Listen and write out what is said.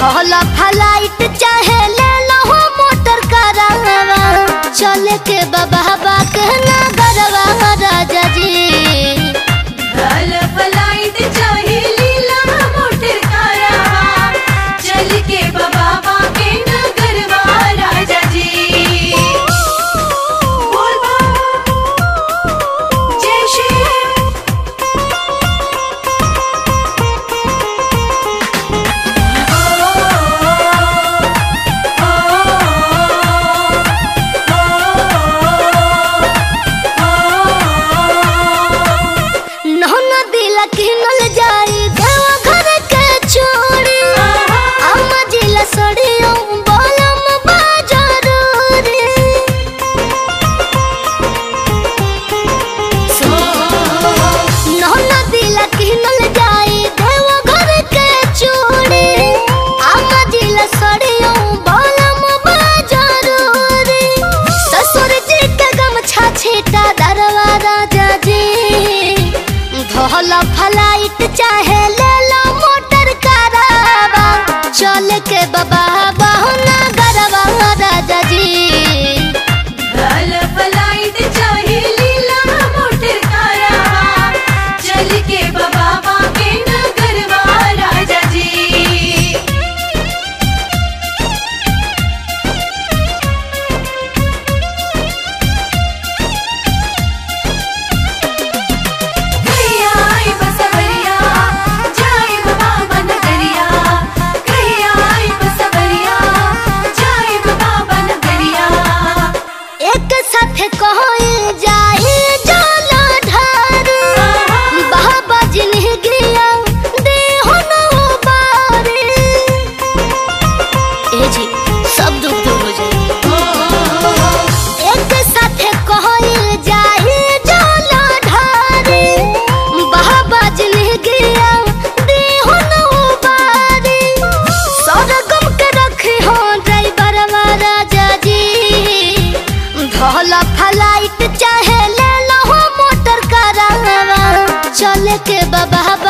धोला फ्लाइट चाहे ले लो मोटर करावा चले के बाबा के नगरवा राजा जी धल फ्लाइट चाहे लीला मोटर कारवा चल के बाबा के नगरवा राजा जी बोल बम जय श्री नौना दिला किनल जाई देवा घर के चोरी अम्मा जिला सड़ियो बोलम बाजारूरी नौना दिला किनल जाई देवा घर के चोरी अम्मा जिला सड़ियो बोलम बाजारूरी ससुर जी के गमछा छीटा दरवा राजा जी धोला फ्लाइट चाहे ले लो मोटर करावा चल के बाबा बहुना गरवा राजा जी धल फ्लाइट चाहे लीला मोटर कारवा चल के बाबा के नगरवा राजा जी कहिया आई बसवरिया जाए बाबा नगरिया कहिया आई बसवरिया जाए बाबा नगरिया एक साथ कहल जाए जाला ढार बाबा जिन्ह गिया देहो न बारे ए जी सब दुख दूर हो जाए एक साथ कहल जाए जाला ढारे बाबा जिन्ह गिया देहो न बारे सरगम के रखे हो ड्राइवर राजा जी धोला फ्लाइट चाहे ले लो मोटर करावा चले के बाबा